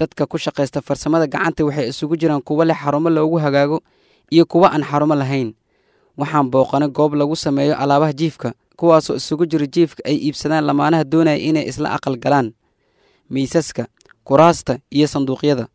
dadka ku shaqaysta farsamada gacanta waxay isugu jiraan kuwo leh xarumo loogu hagaago iyo kuwo aan xarumo lahayn waxaan booqanay goob lagu sameeyo alaabaha jiifka kuwaasoo isugu jira jiifka ay iibsadaan lamaanaha doonaya inay isla aqal galaan miisaska kuraasta iyo sanduuqyada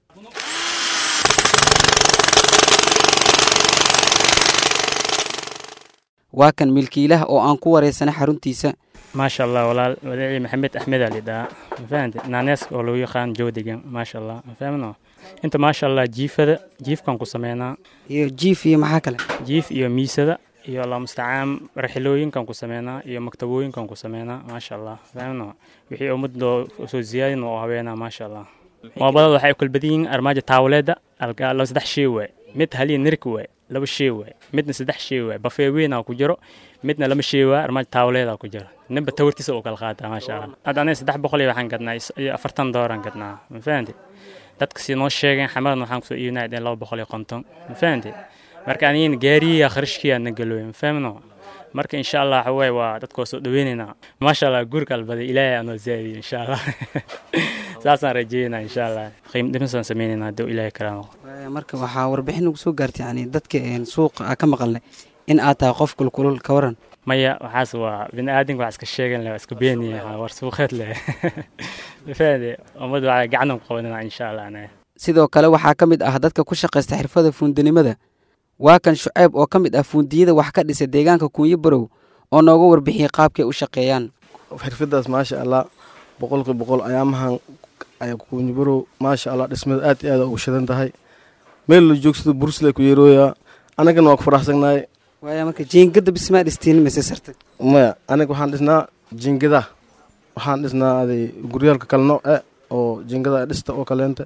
waa kan milkiilaha oo aan ku wareysanay xaruntiisa maasha allah walaal wadaci maxamed axmed aa lidhahaa mafahante naaneeska oo lagu yaqaan joodigan maasha allah mafahmno inta maasha allah jiifada jiifkan ku sameynaa iyo jiif iyo maxaa kale jiif iyo miisada iyo allah mustacaan raxilooyinkan ku sameynaa iyo maktabooyinkan ku sameynaa maasha allah fahmno wixii ummadoo soo ziyaadin oo haweenaa maasha allah moobadada waxay kala badan yihiin armaajo taawleeda alka saddex shay waay mid haliya nirik waay laba shay waay midna saddex shay waay bafee weynaa ku jiro midna lama shay waay armaajo taawleeda ku jiro ninba tawartiisa uu kala qaataa maasha allah hadda aniga saddex boqol iyo waxaan gadnaa iyo afartan dooran gadnaa ma fahanti dadka si noo sheegeen xamadan waxaan kusoo iibinaa dheen laba boqol iyo konton ma fahanti marka anigina gaariya kharashkiyaa na galooy ma fahmno marka insha allah waxawaaye waa dadkoo soo dhaweynaynaa maasha allah guurka albaday ilaahay aanoo zaadiyo insha allah saasaan rajeynaa insha allah qiim dhimisaan sameynayna hadduu ilaahay karaamo marka waxaa warbixin ugu soo gaartay yani dadka suuqa aa ka maqalnay in aad tahay qof kulkulul ka waran maya waxaas waa bini aadamka wax iska sheegan leh waa iska beeniya war suuqeed leh mafahade ummad waa gacanan ku qabanana insha allah anaga sidoo kale waxaa ka mid ah dadka ku shaqaysta xirfada fuundinimada waa kan shuceyb oo ka mid ah fuundiyada wax ka dhisa deegaanka kuunyo barow oo nooga warbixiyey qaabkay u shaqeeyaan xirfadaas maasha allah boqolki boqol ayaamahan kuunyo barow maasha allah dhismada aad iyo aad ugu shidan tahay meel la joogsado bursle ku yeerooyaa anagana waa ku faraxsagnahay waaya marka jiingada bismaa dhistiin mise sartay maya aniga waxaan dhisnaa jiingada waxaan dhisnaa aday guryaalka kale nooc e oo jiingada dhista oo kaleenta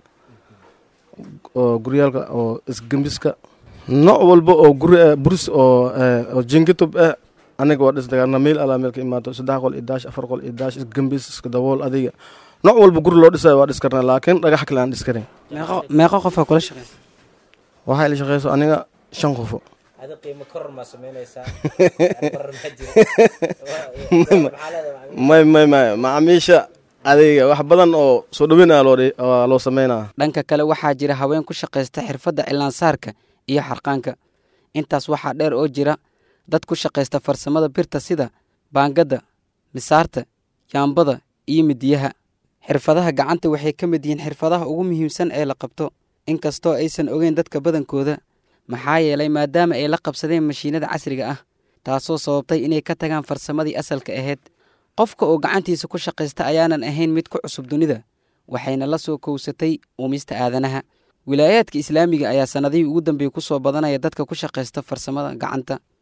oo guryaalka oo isgembiska nooc walba oo guri buris oo jinkatub eh aniga waa dhis dagaarna meel alaa meel ka imaato saddex qol iyo daash afar qol iyo daash isgambis iska dabool adiga nooc walba guri loo dhisayo waa dhis karnaa laakiin dhagax kale aan dhis karin meeqo qofaa kula shaqeysa waxay la shaqeyso aniga shan qofo may may may macaamiisha adiga wax badan oo soo dhaweynaya waa loo sameynaa dhanka kale waxaa jira haween ku shaqaysta xirfadda cilaansaarka iyo xarqaanka intaas waxaa dheer oo jira dad ku shaqaysta farsamada birta sida baangadda misaarta yaambada iyo midiyaha xirfadaha gacanta waxay ka mid yihiin xirfadaha ugu muhiimsan ee la qabto inkastoo aysan ogeyn dadka badankooda maxaa yeelay maadaama ay la qabsadeen mashiinada casriga ah taasoo sababtay inay ka tagaan farsamadii asalka ahayd qofka oo gacantiisa ku shaqaysta ayaanan ahayn mid ku cusub dunida waxayna la soo kowsatay uumista aadanaha wilaayaadka islaamiga ayaa sannadihii ugu dambeeyey ku soo badanaya dadka ku shaqaysta farsamada gacanta